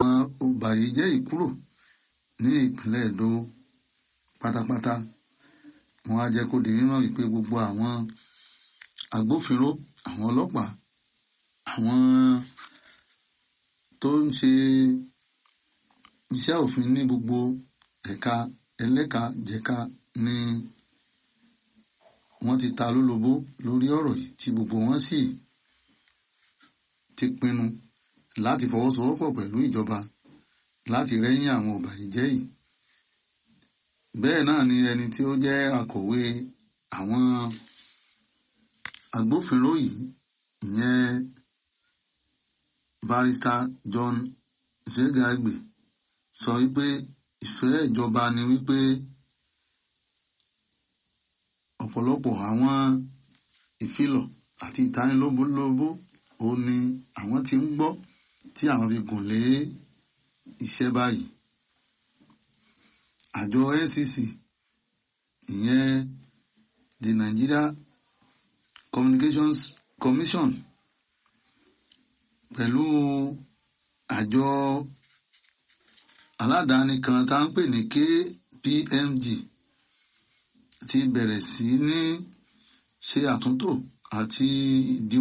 àwọn ọ̀bàyéjẹ́ yìí kúrò ní ìpínlẹ̀ Èdó pátápátá wọ́n á jẹ́ kó di mímọ̀ wípé gbogbo àwọn agbófinró àwọn ọlọ́pàá àwọn tó ń ṣe iṣẹ́ òfin ní gbogbo ẹ̀ka ẹlẹ́ka jẹ̀ka ni wọ́n ti ta lólobó lórí ọ̀rọ̀ yìí tí gbogbo wọn sì ti pinnu láti fọwọ́sowọ́pọ̀ pẹ̀lú ìjọba láti rẹ́yìn àwọn ọ̀bàyéjẹ́ yìí bẹ́ẹ̀ náà ni ẹni tí ó jẹ́ akọ̀wé àwọn agbófinró yìí ìyẹn barrister John Zegagbe sọ wípé ìfẹ́ ìjọba ni wípé ọ̀pọ̀lọpọ̀ àwọn ìfilọ̀ àti ìtanilóbólóbó ó ní àwọn tí ń gbọ́ tí àwọn fi gùn lé iṣẹ́ báyìí àjọ NCC ìyẹn the Nigeria Communications Commission pẹ̀lú àjọ aládàáni kan tá ń pè ní KPMG ti bẹ̀rẹ̀ sí ní ṣe àtúntò àti ìdíwọ́